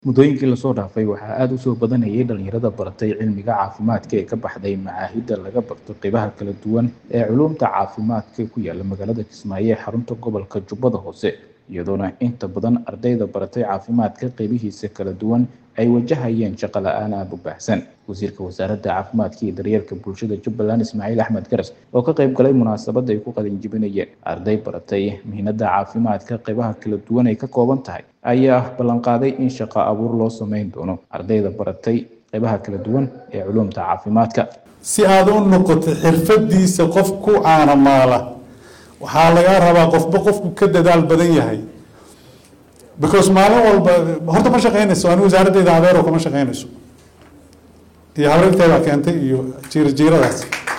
muddooyinkii lasoo dhaafay waxaa aada u soo badanayay dhalinyarada baratay cilmiga caafimaadka ee ka baxday macaahidda laga barto qeybaha kala duwan ee culuumta caafimaadka ku yaala magaalada kismaayo ee xarunta gobolka jubbada hoose iyadoona inta badan ardayda baratay caafimaadka qeybihiisa kala duwan ay wajahayeen shaqo la-aan aada u baahsan wasiirka wasaaradda caafimaadka iyo daryeelka bulshada jubbaland ismaaciil axmed garas oo ka qayb galay munaasabadda ay ku qalinjibinayeen arday baratay mihnada caafimaadka qeybaha kala duwan ay ka kooban tahay ayaa ballanqaaday in shaqo abuur loo sameyn doono ardayda baratay qeybaha kala duwan ee culuumta caafimaadka si aada u noqoto xirfadiisa qof ku caanamaala waxaa lagaa rabaa qofba qofku ka dadaal badan yahay because maalin walba horta ma shaqeynayso ani wasaaraddeeda adeero kama shaqeynayso iyo habrigteeda keentay iyo jiirjiiradaas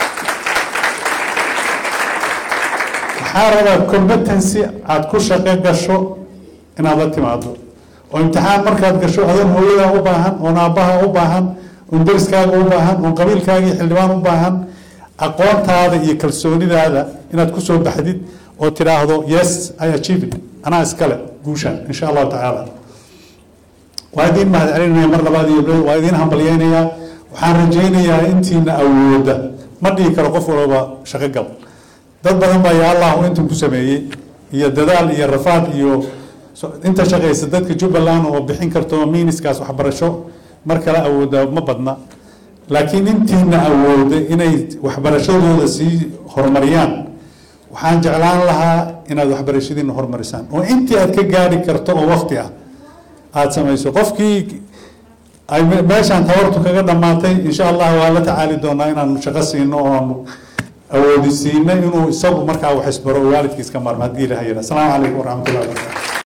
waxaa rabaa competency aada ku shaqo gasho inaad la timaado oo imtixaan markaad gasho adoon hooyadaa u baahan oon aabbaha u baahan oon deriskaaga u baahan oon qabiilkaaga iyo xildhibaan u baahan aqoontaada iyo kalsoonidaada inaad kusoo baxdid oo tidhaahdo yes i achieve it anaa iskale guushaan insha allahu tacaala waa idiin mahad celinaya mar labaad iyo waa idiin hambalyeynayaa waxaan rajaynayaa intiina awooda ma dhihi karo qof walba shaqo gal dad badan baa ya allahu intan ku sameeyey iyo dadaal iyo rafaad iyo inta shaqaysa dadka jubbaland oo bixin karto miiniskaas waxbarasho mar kale awooda ma badna laakiin intiina awooda inay waxbarashadooda sii horumariyaan waxaan jeclaan lahaa inaad waxbarashadiina horumarisaan oo intii aad ka gaari karto oo wakti ah aada samayso qofkii ay meeshaan tabartu kaga dhammaatay insha allah waa la tacaali doonaa inaan shaqo siino oon awoodi siino inuu isagu markaa wax isbaro waalidkiiska maarma haddii ilaha yidha asalaamu calaykum waraxmatullahi wabarakatu